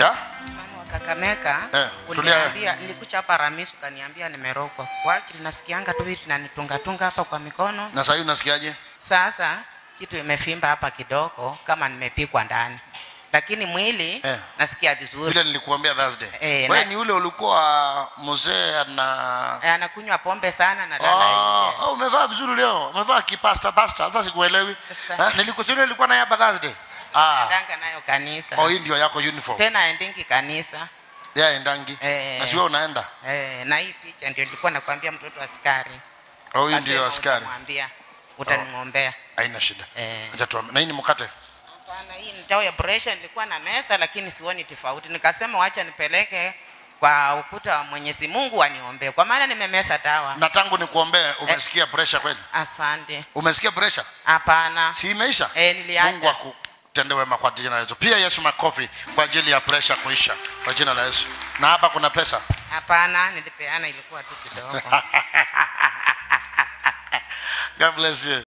ya Mama wa Kakamega Eh, uliniambia, nilikuja hapa Ramisi ukaniambia nimerogwa. Kwa ajili nasikianga tu vitu nanitunga tunga hapa kwa mikono. na sasa hivi unasikiaje Sasa kitu imefimba hapa kidogo kama nimepikwa ndani, lakini mwili Eh. nasikia vizuri. vile nilikuambia Thursday Eh, wewe na- ni ule ulikuwa mzee na Eh, Anakunywa pombe sana na lala Ah, nje. oh, umevaa vizuri leo umevaa kipasta pasta sasa sikuelewi Sasa. Eh, nilikuchunia nilikuwa naye hapa Thursday ah Ndanga nayo kanisa. oh hii ndio yako uniform Tena endingi kanisa. ya endangi Eh. na siwe unaenda Eh, na hii picha ndio nilikuwa nakwambia mtoto askari. oh hii Kasema ndio askari utamwambia, utaning'ombea. haina shida Eh. acha tuame na hii ni mkate Hapana, hii ni dawa ya pressure nilikuwa na mesa lakini sioni tofauti. Nikasema wacha nipeleke kwa ukuta wa Mwenyezi Mungu aniombee, kwa maana nimemesa dawa. na tangu nikuombee umesikia pressure kweli Asante. umesikia pressure Hapana. si imeisha Eh, niliacha. Mungu akutende wema kwa jina la Yesu pia Yesu makofi kwa ajili ya pressure kuisha kwa jina la Yesu na hapa kuna pesa Hapana, nilipeana ilikuwa tu kidogo. God bless you